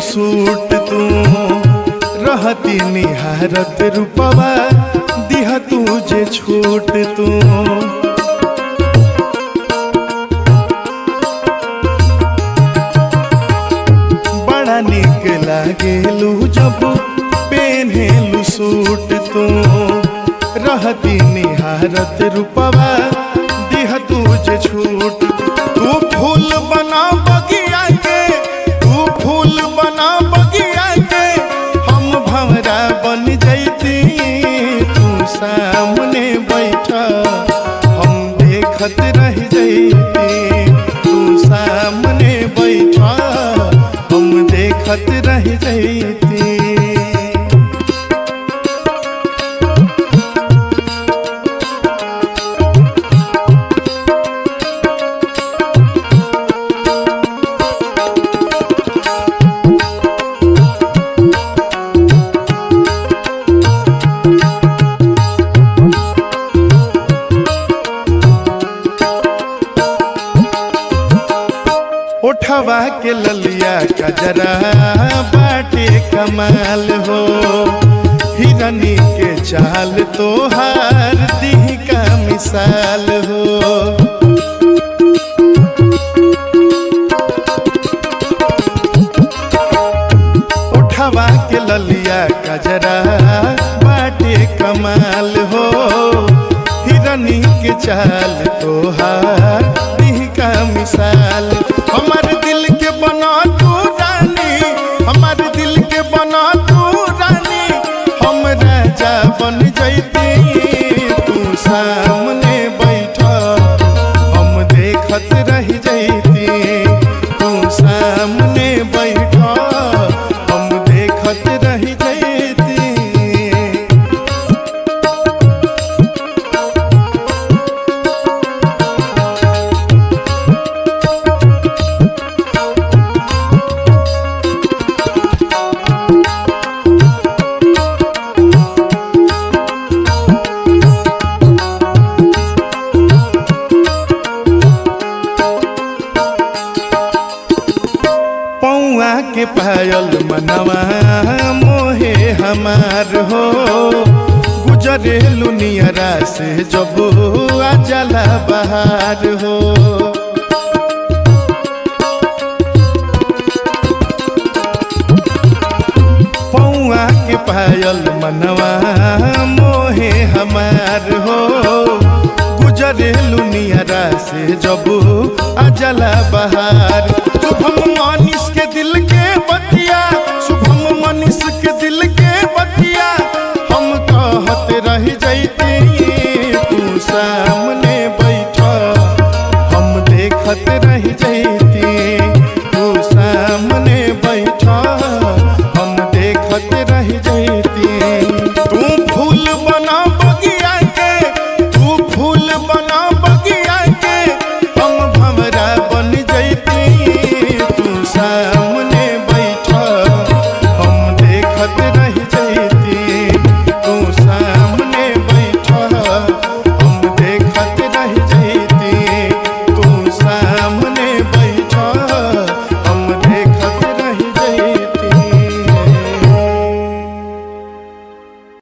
suit तू रहती निहारत रूपवा दिह तुझे छूट तू बड़ा निक लागेलू जब पेन्हेलू सूट तू रहती निहारत रूपवा दिह तुझे छूट तू फूल बना बगिया के तू फूल बना बगिया के हम भंवरा बन जैती तू सामने बैठा हम देखत रह जैती तू सामने बैठा हम देखत रह जैती उठवा के ललिया कजरा बाटे कमाल हो हिरनी के चाल तोहार दिह का मिसाल हो उठवा के ललिया कजरा बाटे कमाल हो हिरनी के चाल तोहार दिह का मिसाल हमार दिल के बना तू रानी हमार दिल के बना तू रानी हम राजा बन जैती तू सामने बैठा हम देखत रह जैती तू सामने बैठा हम देखत रह जैती पौआ के पायल मनवा मोहे हमार हो गुजरे लुनियरा से जब आ जला बहार हो पौआ के पायल मनवा मोहे हमार हो गुजरे लुनियरा से जब आ जला बहार शुभम मनीष के दिल के बतिया शुभम मनीष